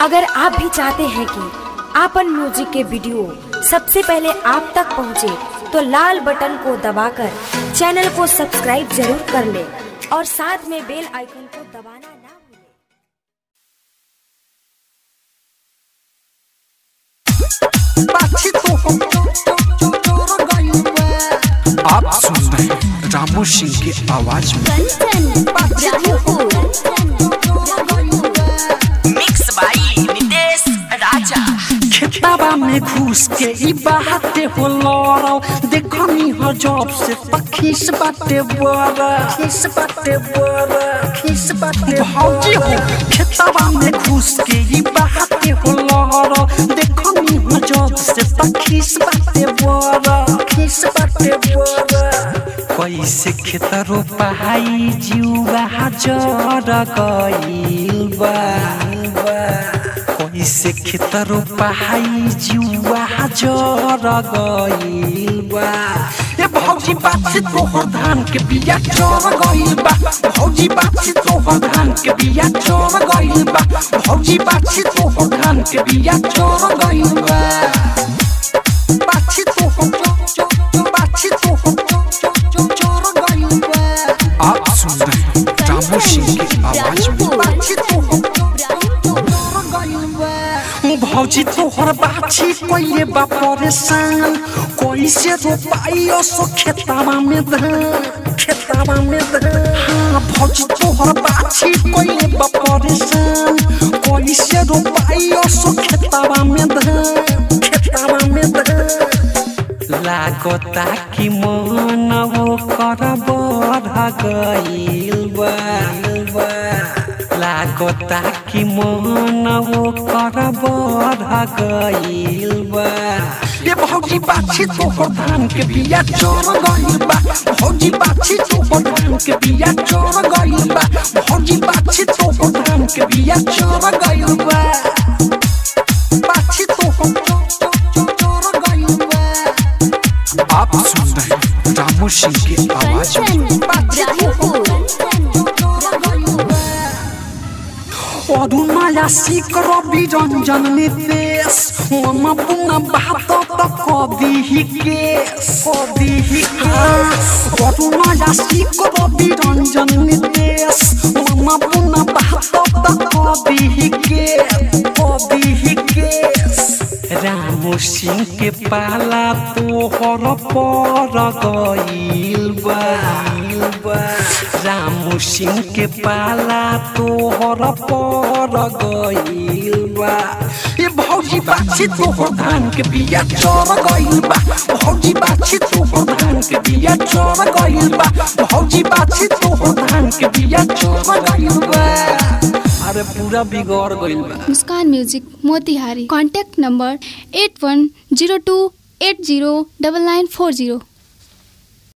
अगर आप भी चाहते हैं कि आपन म्यूजिक के वीडियो सबसे पहले आप तक पहुंचे, तो लाल बटन को दबाकर चैनल को सब्सक्राइब जरूर कर ले और साथ में बेल आइकन को दबाना ना भूलें। आप सुन रहे हैं रामू सिंह की आवाज में मिक्स बाई नितेश राजा खेताबा में घुस के ई बाते हो लड़ाओ देखनी हो जॉब से पखीस बाटे बड़ा खीस बाटे बड़ा खीस बाटे भौजी हो खेताबा में घुस के ई बाते हो लड़ाओ देखनी हो जॉब से पखीस बाटे बड़ा खीस बाटे बड़ा कैसे खेत रोपाई जुआ जर गइल बा कैसे खेत रोपाई जुआ जर गइल बा ए भौजी बात से तोहर धान के बिया चोर गइल बा भौजी बात से तोहर धान के बिया चोर गइल बा भौजी बात से तोहर धान के बिया चोर गइल बा बात से तोहर बात से तोहर चोर गइल बा आप सुन रहे हैं रामू सिंह की आवाज में बात से तोहर भौजी तोहर बाछी कोइले बा परेशान कैसे रोपाइयो सो खेतावा में धान खेतावा में धान हाँ भौजी तोहर बाछी कोइले बा परेशान कैसे रोपाइयो सो खेतावा में धान खेतावा में धान लागता कि मन वो कर बढ़ गइल बा लागता कि मन वो कर बढ़ गइल बा ये भौजी बाछी तोहर धान के बिया चोर गइल बा भौजी बाछी तोहर धान के बिया चोर गइल बा भौजी बाछी तोहर धान के बिया चोर गइल बा बाछी तोहर चोर गइल बा आप सुन रहे हैं रामू सिंह की आवाज में অরুণায়া শিকর বিরঞ্জন নিতেশ ওম পুনা ভাত তো কদিহি কেস কদিহি কেস অরুণায়া শিকর বিরঞ্জন নিতেশ ওম পুনা ভাত তো কদিহি কেস কদিহি কেস रामू सिंह के पाला तोहर पर गइल बा रामू सिंह के पाला तोहर पर गइल बा ए भौजी बाछी तोहर धान के बिया चोर गइल बा भौजी बाछी तोहर धान के बिया चोर गइल बा भौजी बाछी तोहर धान के बिया चोर गइल बा अरे पूरा बिगड़ गइल बा Muskan music Motihari contact number eight one zero two eight zero double nine four zero